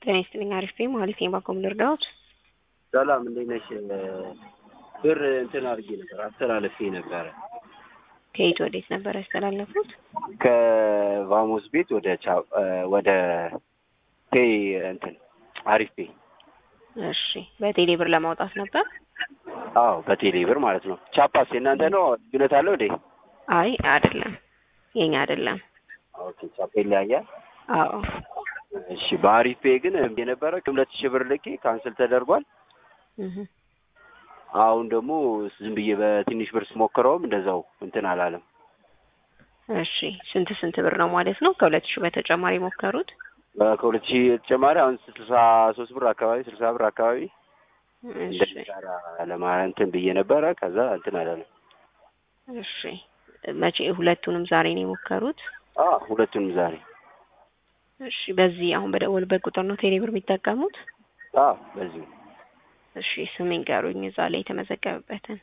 ጤና ይስጥልኝ። አሪፍ ነኝ። መሀሌት ነኝ። ባኮም ልርዳዎት? ሰላም እንዴት ነሽ? ብር እንትን አድርጌ ነበር አስተላለፌ ነበረ ከየት ወዴት ነበር ያስተላለፉት? ከቫሞስ ቤት ወደ ቻ ወደ ፔይ እንትን አሪፍ ፔይ። እሺ በቴሌ ብር ለማውጣት ነበር? አዎ በቴሌ ብር ማለት ነው። ቻፓስ የእናንተ ነው? ልዩነት አለው እንዴ? አይ አይደለም፣ የኛ አይደለም። ኦኬ ቻፓ ይለያያል። አዎ እሺ በአሪፍ ፔይ ግን የነበረ ሁለት ሺህ ብር ልኬ ካንስል ተደርጓል። እህ አሁን ደግሞ ዝም ብዬ በትንሽ ብር ስሞክረውም እንደዛው እንትን አላለም። እሺ ስንት ስንት ብር ነው ማለት ነው? ከሁለት ሺህ በተጨማሪ የሞከሩት? ከሁለት ሺህ ተጨማሪ አሁን ስልሳ ሶስት ብር አካባቢ ስልሳ ብር አካባቢ እሺ እንደሚሰራ ለማለት እንትን ብዬ ነበረ። ከዛ እንትን አላለም። እሺ መቼ ሁለቱንም ዛሬ ነው የሞከሩት? አዎ ሁለቱንም ዛሬ። እሺ በዚህ አሁን በደወልበት ቁጥር ነው ቴሌ ብር የሚጠቀሙት? አዎ በዚሁ እሺ ስም ይንገሩኝ፣ እዛ ላይ የተመዘገበበትን።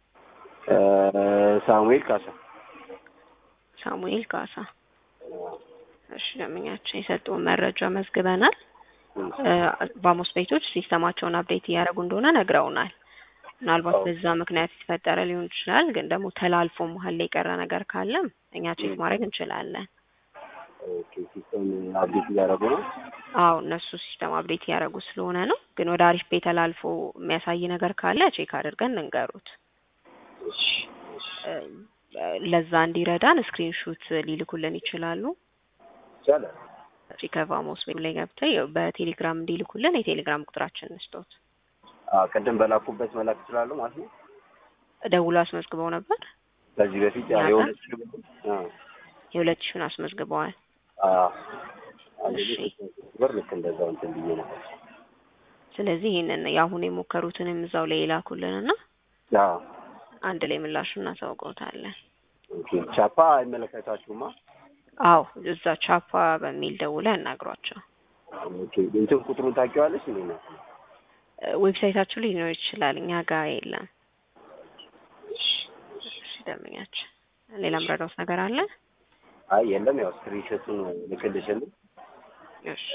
ሳሙኤል ካሳ ሳሙኤል ካሳ። እሺ ደንበኛችን የሰጡን መረጃ መዝግበናል። ባሞስ ቤቶች ሲስተማቸውን አፕዴት እያደረጉ እንደሆነ ነግረውናል። ምናልባት በዛ ምክንያት የተፈጠረ ሊሆን ይችላል። ግን ደግሞ ተላልፎ መሀል ላይ የቀረ ነገር ካለም እኛ ቼክ ማድረግ እንችላለን። ኦኬ ሲስተም አፕዴት እያደረጉ ነው። አዎ እነሱ ሲስተም አፕዴት እያደረጉ ስለሆነ ነው። ግን ወደ አሪፍ ቤት ተላልፎ የሚያሳይ ነገር ካለ ቼክ አድርገን እንንገሩት። እሺ እሺ ለዛ እንዲረዳን ስክሪንሹት ሊልኩልን ይችላሉ። ይቻላል። ከቫሞስ ቤት ላይ ገብተው በቴሌግራም እንዲልኩልን የቴሌግራም ቁጥራችን እንስጦት። አዎ ቅድም በላኩበት መላክ ይችላሉ ማለት ነው። ደውሎ አስመዝግበው ነበር። ከዚህ በፊት ያው የሁለት ሺህ ብር አዎ የሁለት ሺውን አስመዝግበዋል። አዎ አንድ እሺ። ብር ልክ እንደዛው እንትን ብዬ ነበር። ስለዚህ ይህንን የአሁን የሞከሩትንም እዛው ላይ ይላኩልንና አዎ አንድ ላይ ምላሹ እናሳውቀውታለን። ኦኬ ቻፓ አይመለከታችሁማ? አዎ እዛ ቻፓ በሚል ደውለ ያናግሯቸው። ኦኬ እንትን ቁጥሩን ታውቂዋለሽ እንዴ ነው? ዌብሳይታችሁ ላይ ሊኖር ይችላል፣ እኛ ጋር የለም። እሺ እሺ ደንበኛችን፣ ሌላ ምረዳውት ነገር አለ? አይ የለም ያው ስክሪንሾቱን ልክልሽልኝ። እሺ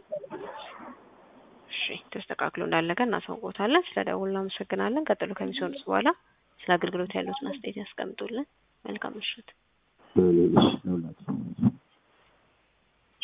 እሺ ተስተካክሎ እንዳለቀ እናሳውቆታለን። ስለ ደውል እናመሰግናለን። ቀጥሎ ከሚሰሩት በኋላ ስለ አገልግሎት ያሉትን አስተያየት ያስቀምጡልን። መልካም ምሽት። እሺ